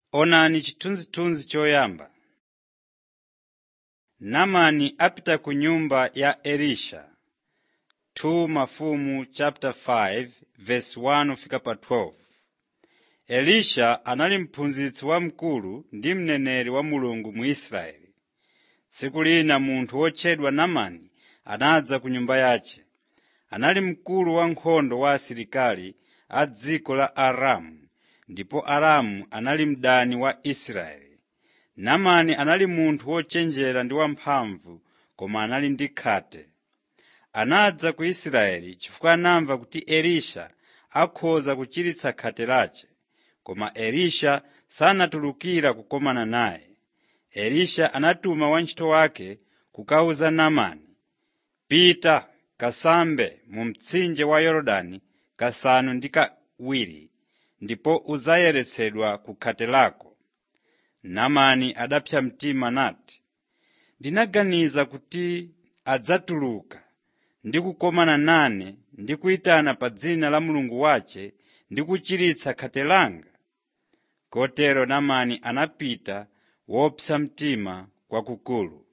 Onani chithunzithunzi choyamba. Naamani apita ku nyumba ya Elisha 2 Mafumu chapter 5 verse 1 fika pa 12. Elisha anali mphunzitsi wamkulu ndi mneneri wa Mulungu mu Israeli. Tsiku lina munthu wotchedwa Naamani anadza ku nyumba yace. Anali mkulu wa ankhondo wa asilikali a dziko la Aramu ndipo Aramu anali mdani wa Israeli. Naamani anali munthu wochenjera ndi wamphamvu koma anali ndi khate. Anadza ku Israeli chifukwa anamva kuti Elisha akhoza kuchiritsa khate lace, koma Elisha sanatulukira kukomana naye. Elisha anatuma wantchito wake kukawuza Naamani, “Pita kasambe mu mtsinje wa Yorodani kasanu ndi kawiri ndipo udzayeretsedwa ku khate lako.” Naamani adapsa mtima nati, “Ndinaganiza kuti adzatuluka ndi kukomana nane ndi kuyitana pa dzina la mulungu wace ndi kuchiritsa khate langa.” Kotero Naamani anapita wopsa mtima kwakukulu.